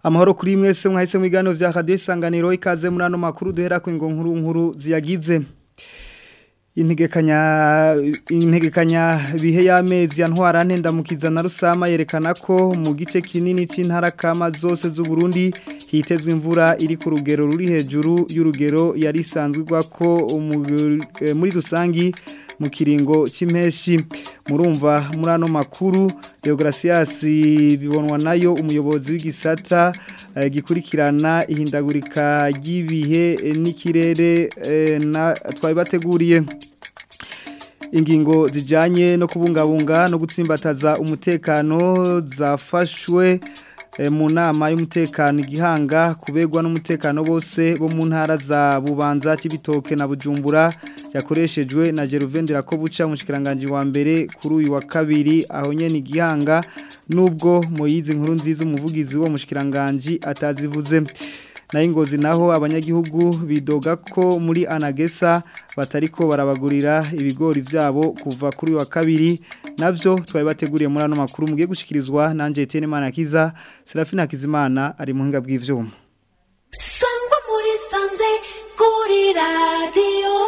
amahoro kuri mwese mwahise mu biganiro vya radio isanganiro ikaze muri ano makuru duhera ku ingo nkuru nkuru ziyagize integekanya integekanya bihe y'amezi ya ntwara ntendamukiza na rusama yerekana ko mu gice kinini c'intara kama zose z'u Burundi hitezwe imvura iri ku rugero ruri hejuru y'urugero yari isanzwe ko muri rusangi mu kiringo c'impeshi murumva muri ano makuru Deogratias bibonwa nayo umuyobozi w'igisata eh, gikurikirana ihindagurika ry'ibihe n'ikirere eh, na twabibateguriye ingingo zijanye no kubungabunga no gutsimbataza umutekano zafashwe mu nama y'umutekano igihanga kubegwa n'umutekano bose bo mu ntara za bubanza cy'ibitoke na bujumbura yakoreshejwe na Geruvendera ko buca umushikiranganje wa mbere kuri uyu wa kabiri aho nyene igihanga nubwo moyizi nkuru nziza umuvugizi wo mushikiranganje atazivuze na ingozi naho abanyagihugu bidoga ko muri anagesa batariko barabagurira ibigori vyabo kuva kuri wa kabiri navyo twari bateguriye muri ano makuru mugiye gushikirizwa nanje Etienne Manakiza Serafina Kizimana ari mu hinga bw'ivyuma Sangwa muri sanze kuri radio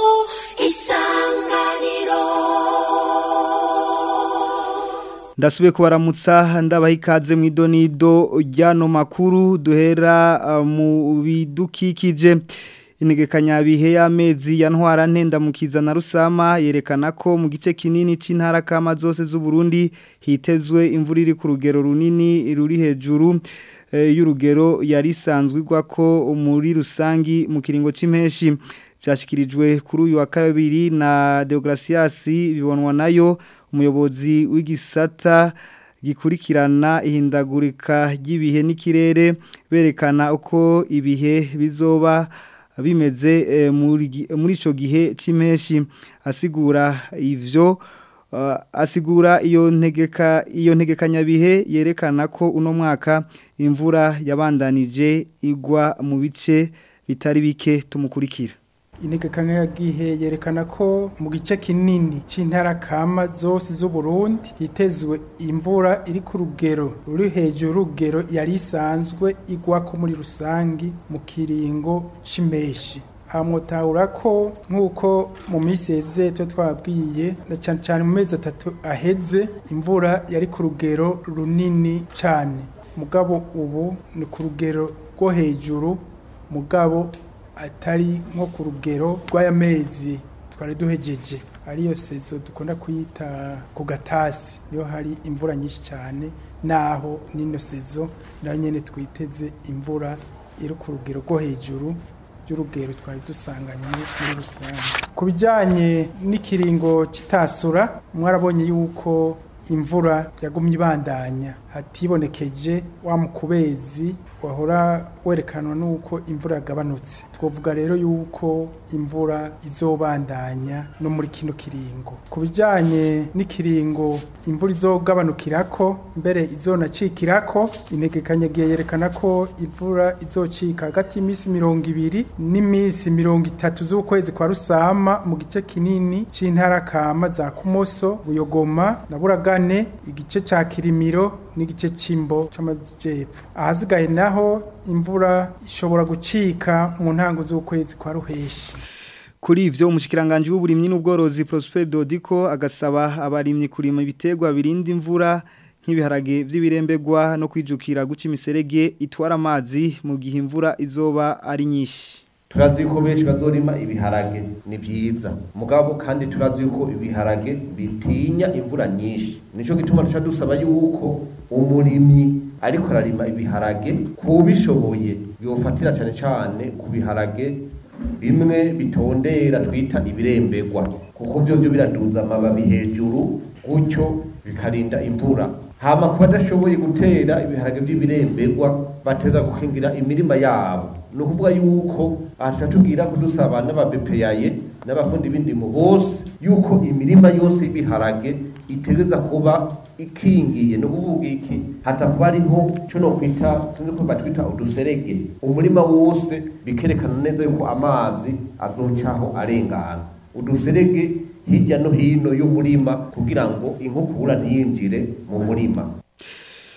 isanganiro Ndasubiye kubaramutsa ndabaha ikaze mu idonido ryano makuru duhera uh, mu bidukikije integekanya bihe y'amezi ya ntwara ntendamukiza na rusama yerekana ko mu gice kinini c'intara kama zose z'u Burundi hitezwe imvura iri ku rugero runini ruri hejuru e, y'urugero yari isanzwe ko muri rusangi mu kiringo c'impeshi byashyikirijwe kuri uyu wa kabiri na Deogratias bibonwa nayo umuyobozi w'igisata gikurikirana ihindagurika ry'ibihe n'ikirere berekana uko ibihe bizoba bimeze muri icyo gihe cy'impeshi asigura ibyo asigura iyo ntegeka iyo ntegekanyabihe yerekana ko uno mwaka imvura yabandanije igwa mu bice bitari bike tumukurikira integekanya yagihe yerekana ko mu gice kinini c'intara kama zose z'u Burundi hitezwe imvura iri ku rugero ruri hejuru rugero yari isanzwe igwa ko muri rusangi mu kiringo c'impeshi hamutahura ko nk'uko mu minsi heze tuba twabwiye na cyane cyane mu mezi atatu aheze imvura yari ku rugero runini cyane mugabo ubu ni ku rugero rwo hejuru mugabo atari nko ku rugero rw'aya mezi twari duhejeje ariyo sezo dukunda kuyita ku gatasi niyo hari imvura nyinshi cyane naho n'ino sezo nayo nyine twiteze imvura iri ku rugero rwo hejuru y'urugero twari dusanganye muri rusange ku bijyanye n'ikiringo kitasura mwarabonye yuko imvura yagumye ibandanya hatibonekeje wa mukubezi wahora werekanwa n'uko imvura yagabanutse twavuga rero yuko imvura izobandanya no muri kino kiringo ku bijyanye n'ikiringo imvura izogabanukirako mbere izonacikirako integekanyagiye yerekana ko imvura izocika hagati y'iminsi mirongo ibiri n'iminsi mirongo itatu z'ukwezi kwa rusama mu gice kinini c'intara kama za kumoso buyogoma na buragane igice ca kirimiro n'igice c'imbo c'amajepfo ahasigaye naho imvura ishobora gucika mu ntango z'ukwezi kwa ruheshi kuri ivyo umushikiranganje w'uburimyi n'ubworozi Prosper Dodiko agasaba abarimyi kurima ibitegwa birinda imvura nk'ibiharage vy'ibirembegwa no kwijukira guca imiserege itwara amazi mu gihe imvura izoba ari nyinshi turazi yuko benshi bazorima ibiharage ni vyiza mugabo kandi turazi yuko ibiharage bitinya imvura nyinshi nico gituma tuca dusaba yuko umurimyi ariko ararima ibiharage kubishoboye yofatira cane cane ku biharage bimwe bitondera twita ibirembegwa kuko byo byo biraduza amababi hejuru gutyo bikarinda imvura hama kuba badashoboye gutera ibiharage by'ibirembegwa bateza gukingira imirima yabo ni ukuvuga yuko aha tuca tubwira kudusaba n'ababepeyaye n'abafundi b'indimo bose yuko imirima yose y'ibiharage itegereza kuba ikingiye no kuvuga iki hata kuba ariho cyo no kwita sinzi ko batwita uduserege umurima wose bikerekana neza yuko amazi azocaho arengana uduserege hirya no hino y'umurima kugira ngo inkukura ntiyinjire mu murima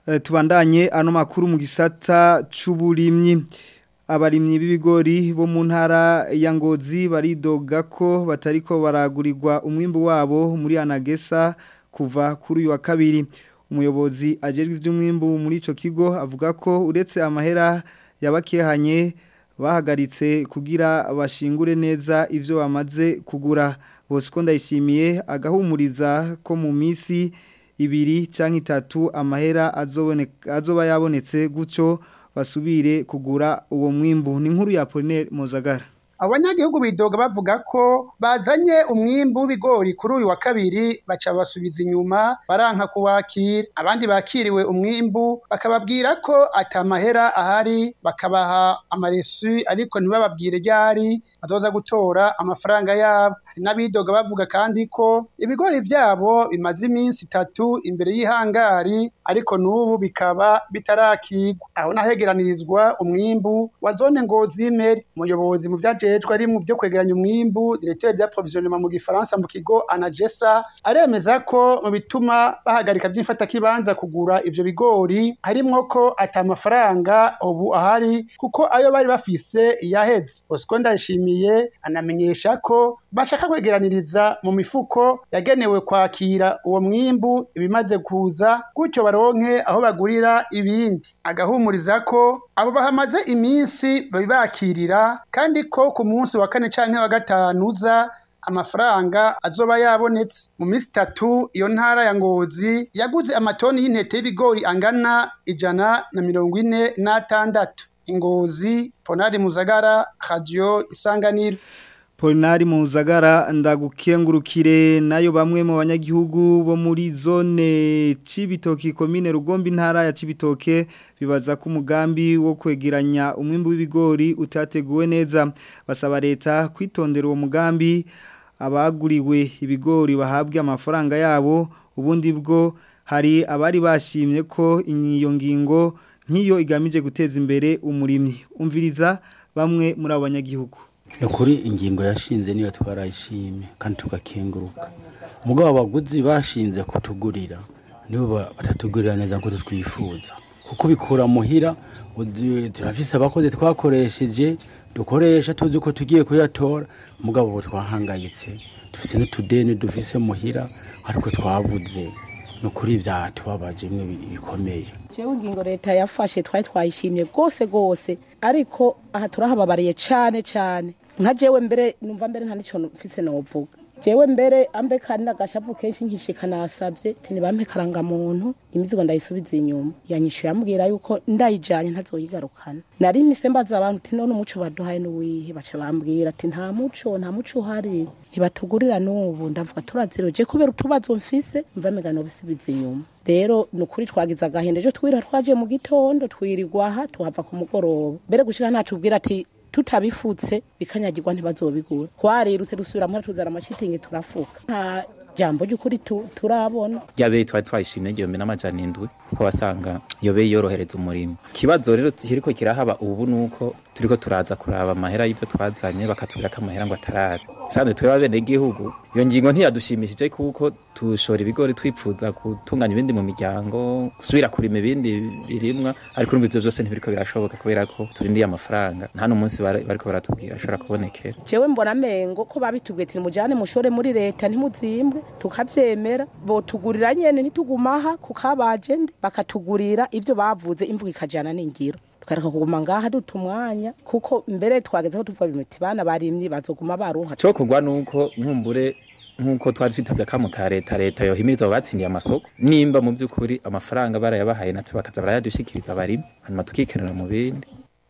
Eh, tubandanye ano makuru mu gisata c'uburimyi abarimyi b'ibigori bo mu ntara ya Ngozi baridoga ko batariko baragurirwa umwimbu wabo muri Anagesa kuva kuri uyu wa kabiri umuyobozi ajejwe ivy'umwimbu muri ico kigo avuga ko uretse amahera yabakehanye bahagaritse kugira bashingure neza ivyo bamaze kugura Bosco ndayishimiye agahumuriza ko mu misi ibiri canke itatu amahera azoboneka azoba yabonetse gutyo basubire kugura uwo mwimbu ni nkuru ya Apollinaire Mozagara abanyagihugu bidoga bavuga ko bazanye umwimbu w'ibigori kuri uyu wa kabiri baca basubiza inyuma baranka kuwakira abandi bakiriwe umwimbu bakababwira ko atamahera ahari bakabaha amaresu ariko ntibababwire ryari bazoza gutora amafaranga yabo hari n'abidoga bavuga kandi ko ibigori vyabo bimaze iminsi itatu imbere y'ihangari ariko n'ubu bikaba bitarakigwa aho nahegeranirizwa umwimbu wa zone ngozi y'imeri umuyobozi mu vyaje ajejwe ari mu byo kwegeranya umwimbu directeur d'approvisionnement mu gifaransa mu kigo Anagesa aremeza ko mu bituma bahagarika by'imfata kibanza kugura ivyo bigori harimwo ko atamafaranga ubu ahari kuko ayo bari bafise yaheze Bosco ndashimiye anamenyesha ko bashaka kwegeraniriza mu mifuko yagenewe kwakira uwo mwimbu ibimaze kuza gutyo baronke aho bagurira ibindi agahumuriza ko abo bahamaze iminsi babibakirira kandi ko ku munsi wa kane canke wa gatanu uza amafaranga azoba yabonetse mu minsi itatu iyo ntara ya ngozi yaguze amatoni y'intete y'ibigori angana ijana na mirongo ine n'atandatu ingozi ponari muzagara radio isanganiro Polinari Muzagara ndagukengurukire nayo bamwe mu banyagihugu bo muri zone Cibitoke komine Rugombi ntara ya Cibitoke bibaza ko umugambi wo kwegeranya umwimbu w'ibigori utateguwe neza basaba leta kwitondera uwo mugambi abaguriwe ibigori bahabwe amafaranga yabo ubundi bwo hari abari bashimye ko iyo ngingo nk'iyo igamije guteza imbere umurimyi umviriza bamwe muri abo banyagihugu kuri ingingo yashinze niyo twarayishimye kandi tugakenguruka umugabo abaguzi bashinze kutugurira nibo batatugurira neza nk'uko twifuza kuko bikura muhira turafise abakozi twakoresheje dukoresha tuzi ko tugiye kuyatora umugabo ubu twahangayitse dufise n'utudeni dufise muhira ariko twabuze ni ukuri byatubabaje bimwe bikomeye jewe ingingo leta yafashe twari twayishimye rwose rwose ariko aha turahababariye cyane cyane nka jewe mbere numva mbere nta n'icyo mfise novuga jewe mbere ambe kandi agashavu kenshi nkishika nasabye tini bampe karangamuntu imizigo ndayisubiza inyuma yanyishuye ambwira yuko ndayijanye ntazoyigarukana nari mise mbaza abantu ati none umuco baduhaye n'uwihe baca bambwira ati nta muco nta muco uhari ntibatugurira n'ubu ndavuga turaziroje kubera utubazo mfise mva migano bisubiza inyuma rero ni ukuri twagize agahenda ejo twira twaje mu gitondo twirirwa aha tuhava ku mugoroba mbere gushika natubwira ati tutabifutse bikanyagirwa ntibazobigura twarirutse dusubira muri tuzana amashitingi turafuka nta jambo ry'ukuri turabona yabe twari twayishimye igihumbi n'amajana indwi kuko wasanga iyo be yorohereza umurimo ikibazo rero kiriko kirahaba ubu nuko turiko turaza kuraba amahera y'ivyo twazanye bakatubwira ko amahera ngo atarari sanzwe twebwe bene igihugu iyo ngingo ntiyadushimishije kuko tushora ibigori twipfuza gutunganya ibindi mu miryango gusubira kurima ibindi birimwa ariko urumva ivyo vyose ntibiriko birashoboka kubera ko turindiye amafaranga nta n'umunsi bariko baratubwira ashobora kubonekera jewe mbona amengo ko babitubwiye ati mujane mushore muri leta ntimuzimbwe tukavyemera botugurira nyene ntitugumaha kukabajende bakatugurira ivyo bavuze imvuga ikajana n'ingiro tukareka kuguma ngaha duta umwanya kuko mbere twagezeho tuvuga bimuti bana barimye bazoguma baruha cyo kugwa nuko nkumbure nkuko twari twitavye akamo ka leta leta yohimiriza abo batsindiye amasoko nimba mu by'ukuri amafaranga barayabahaye natwe bakaza barayadushikiriza abarimi hanyuma tukikenera mu bindi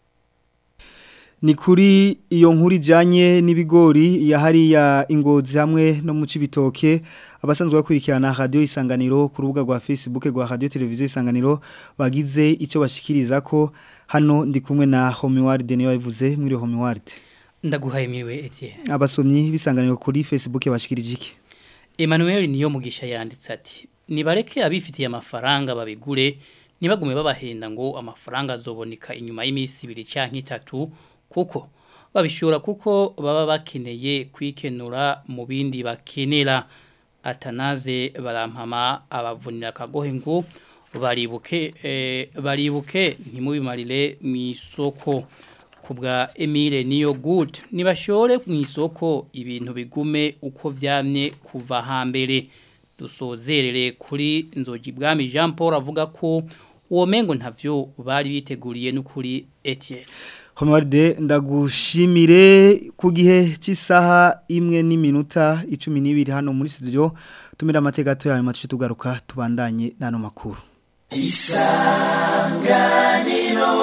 ni kuri iyo nkuru ijyanye n'ibigori yahariya ingozi hamwe no mu cibitoke abasanzwe bakurikirana radiyo isanganiro ku rubuga rwa facebook rwa radiyo televiziyo isanganiro bagize icyo bashikiriza ko hano ndi kumwe na homiwaride niyo yabivuze muri homiwaride ndaguhaye miriwe etienne abasomyi bisanganiro kuri facebook bashikirije iki emmanuel niyo mugisha yanditse ati nibareke abifitiye amafaranga babigure nibagume babahenda ngo amafaranga azoboneka inyuma y'iminsi ibiri cyangwa itatu kuko babishora kuko baba bakeneye kwikenura mu bindi bakenera atanaze barampama abavunira akagohe ngo baribuke eh, baribuke ntimubimarire mu isoko kubwa Emile niyo good nibashore mu isoko ibintu bigume uko vyamye kuva hambere dusozerere kuri nzogi bwami Jean Paul avuga ko uwo mengo ntavyo bari biteguriye n'ukuri Etienne Homarde ndagushimire ku gihe cy'isaha imwe n'iminota 12 hano muri studio tumira amateka gato yawe mace tugaruka tubandanye nano makuru Isanganiro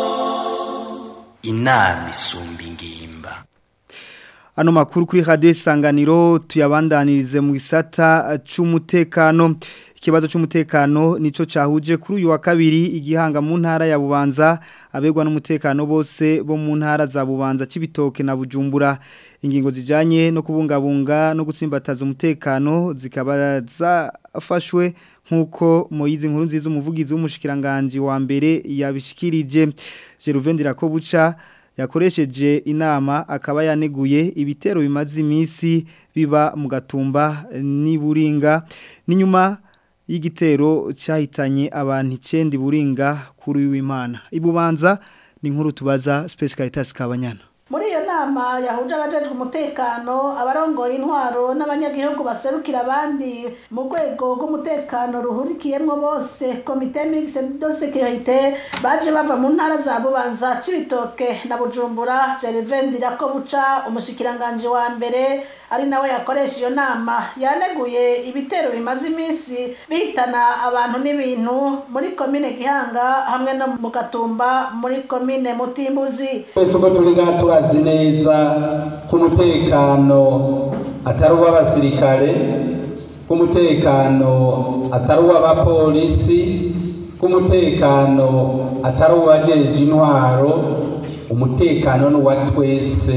Inami isumba ingimba Ano makuru kuri radio isanganiro tuyabandanirize mu gisata c'umutekano ikibazo cy'umutekano nico cahuje kuri uyu wa kabiri igihanga mu ntara ya Bubanza abegwa n'umutekano bose bo mu ntara za Bubanza cibitoke na Bujumbura ingingo zijanye no kubungabunga no gutsimbataza umutekano zikaba zafashwe nkuko Moyizi nkuru nziza umuvugizi w'umushikiranganje wa mbere yabishikirije Jeruvendira ko buca yakoresheje inama akaba yaneguye ibitero bimaze iminsi biba mu gatumba n'iburinga n'inyuma y'igitero cyahitanye abantu icyenda buringa kuri w'imana ibubanza ni nkuru tubaza Space Caritas Kabanyana muri iyo nama yahuje abajejwe umutekano abarongoye intwaro n'abanyagihugu baserukira abandi mu rwego rw'umutekano ruhurikiyemo bose komite mixte de sécurité baje bava mu ntara za bubanza cibitoke na bujumbura jerevendira ko buca umushikiranganje wa mbere ari nawe yakoresha iyo nama yaneguye ibitero bimaze iminsi bihitana abantu n'ibintu muri komine gihanga hamwe no mu gatumba muri komine mutimbuzi twese uko turi ngaha turazi neza ko umutekano atari uw'abasirikare ko umutekano atari uw'abapolisi ko umutekano atari uw'abajeje intwaro umutekano ni uwa twese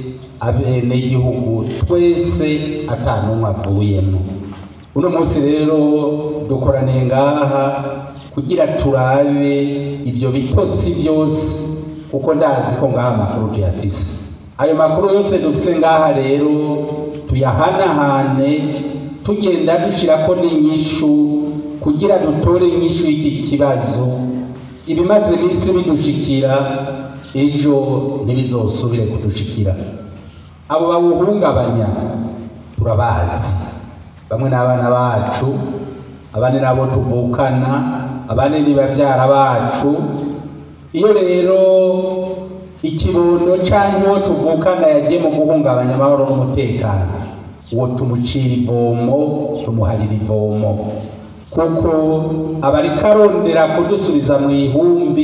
abenegihugu twese atanumwe avuyemo uno munsi rero dukoraniye ngaha kugira turabe ibyo bitotsi byose kuko ndazi ko ngaha amakuru tuyafise ayo makuru yose dufise ngaha rero tuyahanahane tugenda dushirako n'inyishu kugira dutore inyishu y'iki kibazo ibimaze iminsi bidushikira ejo ntibizosubire kudushikira abo bawuhungabanya turabazi bamwe n'abana bacu abandi nabo tuvukana abandi ni bavyara bacu iyo rero ikibondo canke uwo tuvukana yagiye mu guhungabanya amahoro n'umutekano uwo tumucira ivomo tumuharira ivomo kuko abariko arondera kudusubiza mu ihumbi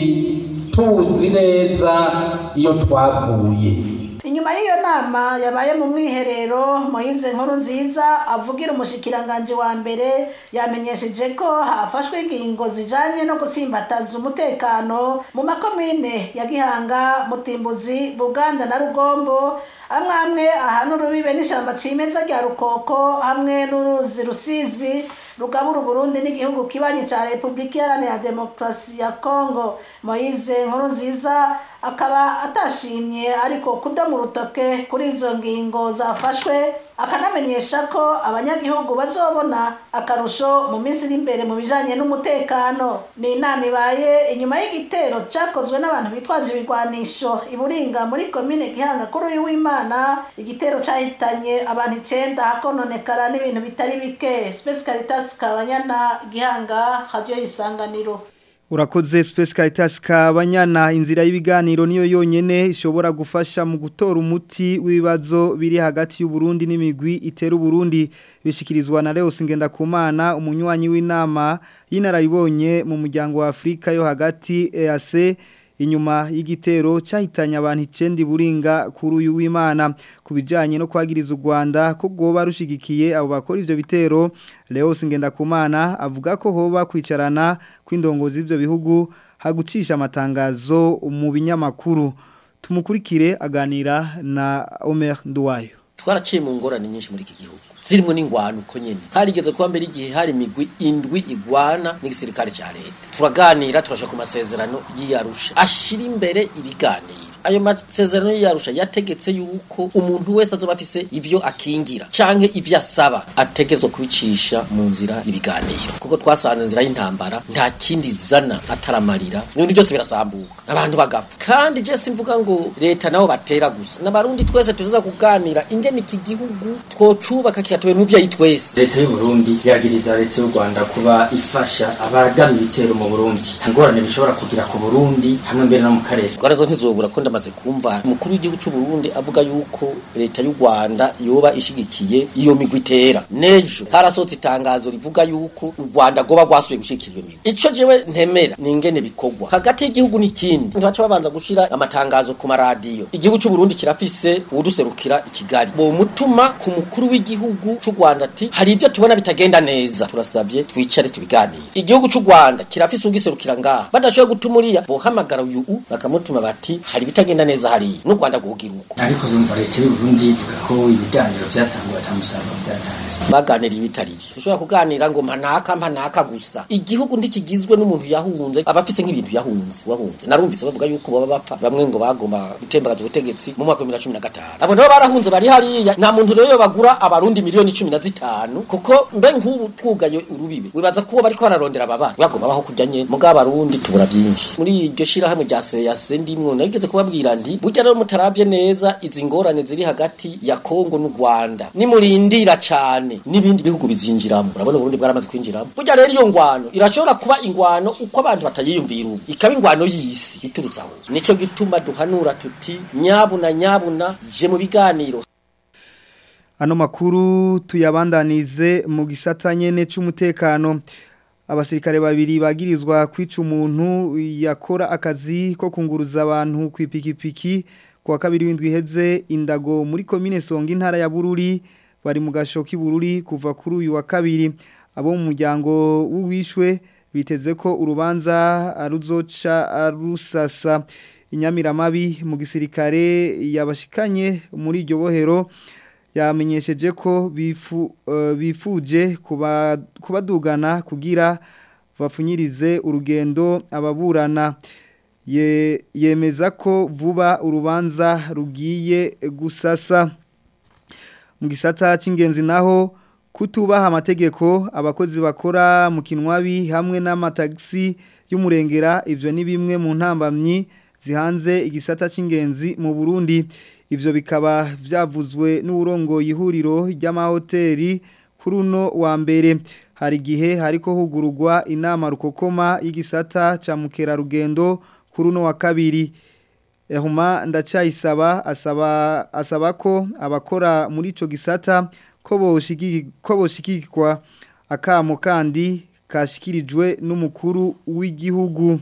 tuzi neza iyo twavuye inyuma y'iyo nama yabaye mu mwiherero moyize nkuru nziza avugira umushikiranganje wa mbere yamenyesheje ko hafashwe ingingo zijanye no gusimbataza umutekano mu makomine ya gihanga mutimbuzi buganda na rugombo amwe amwe ahantu urubibe n'ishamba cimeza rya rukoko hamwe n'uruzi rusizi rugabura uburundi n'igihugu kibanyi ca repubulika iharanira demokarasi ya kongo moyize nkuru nziza akaba atashimye ariko kudoma urutoke kuri izo ngingo zafashwe akanamenyesha ko abanyagihugu bazobona akarusho mu minsi iri imbere mu bijanye n'umutekano ni inama ibaye inyuma y'igitero cakozwe n'abantu bitwaje ibigwanisho iburinga muri komine gihanga kuri uyu w'imana igitero cahitanye abantu icenda hakononekara n'ibintu bitari bike Space Caritas kabanyana gihanga radio isanganiro Urakoze Space Caritas kabanyana inzira y'ibiganiro niyo yonyene ishobora gufasha mu gutora umuti w'ibibazo biri hagati y'u Burundi n'imigwi itera Burundi bishikirizwa na Leo Singendakumana umunywanyi w'inama y'inararibonye mu muryango wa Afrika yo hagati EAC inyuma y'igitero cyahitanye abantu icendi buringa kuri uyu w'Imana kubijanye no kwagiriza u Rwanda ko goba rushigikiye abo bakora ivyo bitero Leo Singendakumana avuga ko hoba kwicarana kw'indongozi ivyo bihugu hagucisha amatangazo mu binyamakuru tumukurikire aganira na Omer Nduwayo twaraciye mu ngorane nyinshi muri iki gihugu zirimo n'ingwano uko nyene harigeze kuba mbere igihe hari imigwi indwi igwana n'igisirikare ca leta turaganira turasha ku masezerano y'iyarusha ashira imbere ibiganiro ayo masezerano yarusha yategetse yuko umuntu wese azoba afise ivyo akingira canke ivyo asaba ategerezwa kubicisha mu nzira ibiganiro kuko twasanze inzira y'intambara nta kindi zana ataramarira ibintu byose birasambuka abantu bagapfa kandi je simvuga ngo leta nabo batera gusa n'abarundi twese tuza kuganira ingene iki gihugu twocubaka kigatowe mu vyayi twese leta y'u Burundi yagiriza leta y'u Rwanda kuba ifasha abagaba ibitero mu Burundi ingorane bishobora kugira ku Burundi hamwe mbere no mu karere ngwara zo ntizobura ko ndamaze kumva umukuru w'igihugu cy'u Burundi avuga yuko leta y'u Rwanda yoba ishigikiye iyo migwi itera nejo harasohotse itangazo rivuga yuko u Rwanda goba rwasubiye gushikira iyo migwi ico jewe ntemera ni ingene bikorwa hagati y'igihugu n'ikindi ntibaca babanza gushira amatangazo ku maradiyo igihugu cy'u Burundi kirafise uwuduserukira i Kigali bo mutuma ku mukuru w'igihugu cy'u Rwanda ati hari ibyo tubona bitagenda neza turasavye twicare tubiganire igihugu cy'u Rwanda kirafise ugiserukira ngaha badashoboye gutuma uriya bohamagara uyu u bakamutuma bati hari ibitagenda neza hariya n'u Rwanda guhugira uko ariko yumva leta y'u Burundi ivuga ko ibiganiro byatanguye atamusaruro byatanze baganira ibitari byo ushobora kuganira ngo mpanaka mpanaka gusa igihugu ntikigizwe n'umuntu yahunze abafise nk'ibintu yahunze wahunze narumvise bavuga yuko baba bapfa bamwe ngo bagomba gutembagaza ubutegetsi mu mwaka wa 2015 abo nabo barahunze bari hariya nta muntu rero bagura abarundi miliyoni 15 kuko mbe nk'ubu twugaye urubibe wibaza ko bariko bararondera ababana bagomba baho kujya nye muga abarundi tubura byinshi muri iryo shira hamwe rya seyase ndimwo nageze kubabwira ndi burya rero mutaravye neza izi ngorane ziri hagati ya Kongo n'u Rwanda nimurindira cyane n'ibindi bihugu bizinjiramo urabona Burundi bwaramaze kwinjiramo burya rero iyo ngwano irashobora kuba ingwano uko abantu batayiyumvira ubu ikaba ingwano y'isi iturutse aho nico gituma duhanura tuti nyabuna nyabuna je mu biganiro Ano makuru tuyabandanize mu gisata nyene c'umutekano abasirikare babiri bagirizwa kwica umuntu yakora akazi ko kunguruza abantu ku ipikipiki kwa kabiri w'indwi iheze indago muri komine Songa intara ya Bururi bari mu gashoki Bururi kuva kuri uyu wa kabiri abo mu muryango w'uwishwe biteze ko urubanza aruzoca arusasa inyamiramabi mu gisirikare yabashikanye muri iryo bohero yamenyesheje ko bifu uh, bifuje kuba kubadugana kugira bapfunyirize urugendo ababurana ye yemeza ko vuba urubanza rugiye gusasa mu gisata cy'ingenzi naho kutubaha amategeko abakozi bakora mu kinwabi hamwe n'amatagisi y'umurengera ivyo ni bimwe mu ntambamyi zihanze igisata cy'ingenzi mu Burundi ivyo bikaba vyavuzwe n'urongo ihuriro ry'amahoteli kuri uno wa mbere hari gihe hariko hugurugwa inama rukokoma y'igisata ca mukerarugendo kuri uno wa kabiri Ehuma ndacayisaba asaba asaba ko abakora muri ico gisata ko boshigi ko boshikirwa akamo kandi kashikirijwe n'umukuru w'igihugu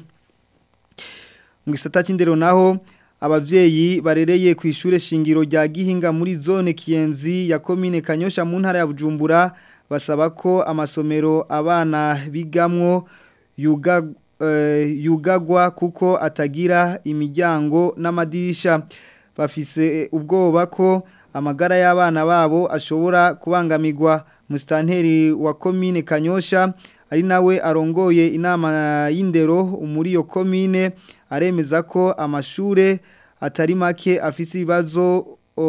mu gisata c'indero naho abavyeyi barereye ku ishure shingiro rya Gihinga muri zone Kiyenzi ya commune Kanyosha mu ntara ya Bujumbura basaba ko amasomero abana bigamwo yuga uh, yugagwa kuko atagira imiryango n'amadirisha bafise ubwoba ko amagara y'abana babo ashobora kubangamirwa mustanteri wa commune Kanyosha ari nawe arongoye inama y'indero muri iyo commune aremeza ko amashure atari make afise ibibazo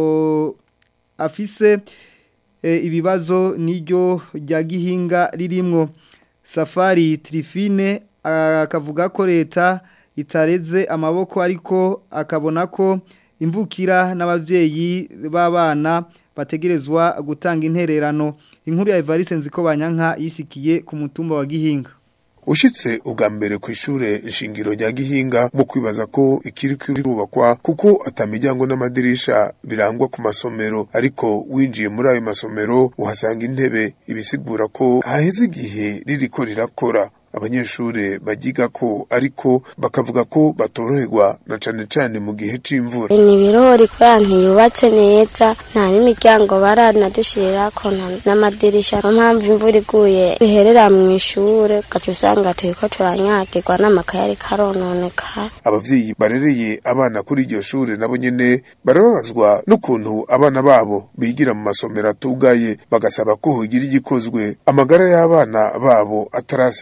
afise e, ibibazo niryo rya gihinga ririmwo safari trifine akavuga ko leta itareze amaboko ariko akabona ko imvukira n'abavyeyi b'abana bategerezwa gutanga intererano inkuru ya Evariste nziko banyanka yishikiye ku mutumba wa Gihinga ushitse ubwa mbere ku ishure nshingiro rya gihinga mu kwibaza ko ikiri kirubakwa kuko atamiryango n'amadirisha birangwa ku masomero ariko winjiye muri ayo masomero uhasanga intebe ibisigura ko haheze igihe ririko rirakora abanyeshure bagiga ko ariko bakavuga ko batoroherwa na cane cane mu gihe c'imvura ni ibirori kubera ntiyubatse neza nta n'imiryango baranadushirirako n'amadirisha niyo mpamvu imvura iguye biherera mu ishure ugaca usanga turiko turanyagirwa n'amakaye ariko arononekara abavyeyi barereye abana kuri iryo shure nabo nyene barababazwa n'ukuntu abana babo bigira mu masomero atugaye bagasaba ko hogira igikozwe amagara y'abana babo atarasinzika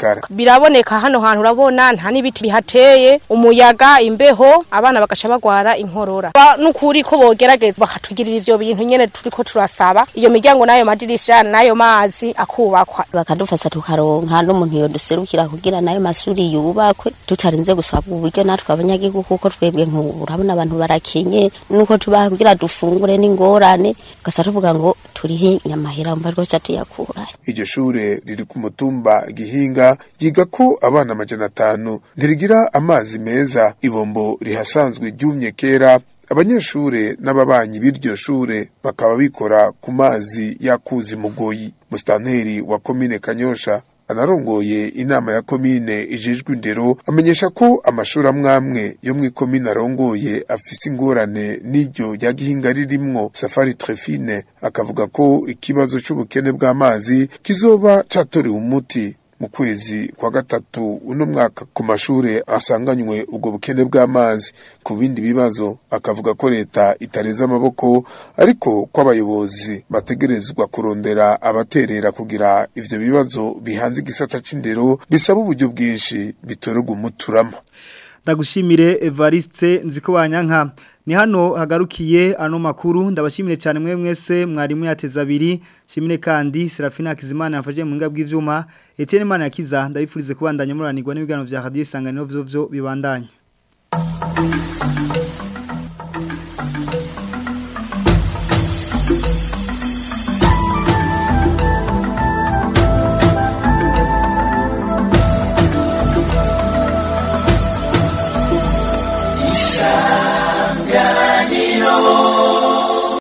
bigaragara biraboneka hano hantu urabona nta n'ibiti bihateye umuyaga imbeho abana bagasha bagwara inkorora Ba- n'ukuri ko bogerageza bakatugirira ivyo bintu nyene turiko turasaba iyo miryango n'ayo madirisha n'ayo mazi akubakwa bakadufasha tukaronka n'umuntu yoduserukira kugira nayo masuri yubakwe tutarinze gusabwa uburyo natwe abanyagihugu kuko twebwe nk'ubu urabona abantu barakenye nuko tubaha kugira dufungure n'ingorane gasa tuvuga ngo turihe nyamahera mba rwose tuyakura iryo shure riri ku mutumba gihinga yiga ko abana amajana atanu ntirigira amazi meza ibombo rihasanzwe ryumye kera abanyeshure n'ababanyi b'iryo shure bakaba bikora ku mazi yakuzi mugoyi musitanteri wa komine kanyosha anarongoye inama ya komine ijejwe indero amenyesha ko amashuri amwamwe yo mu ikomine arongoye afise ingorane n'iryo rya gihinga ririmwo safari trefine akavuga ko ikibazo c'ubukene bw'amazi kizoba catorewe umuti mu kwezi kwa gatatu uno mwaka ku mashure asanganywe ubwo bukene bw'amazi ku bindi bibazo akavuga ko leta itareze amaboko ariko ko abayobozi bategerezwa kurondera abaterera kugira ivyo bibazo bihanze igisata c'indero bisaba uburyo bwinshi bitorerwa umuturama ndagushimire Evariste nziko banyanka ni hano hagarukiye ano makuru ndabashimire cyane mwe mwese mwarimu yateza abiri shimire kandi Serafina Kizimana yafashe mu ngabwe ivyuma Etienne Mana yakiza ndabifurize kubandanya muranirwa n'ibiganiro vya Radio Isanganiro vyo vyo bibandanya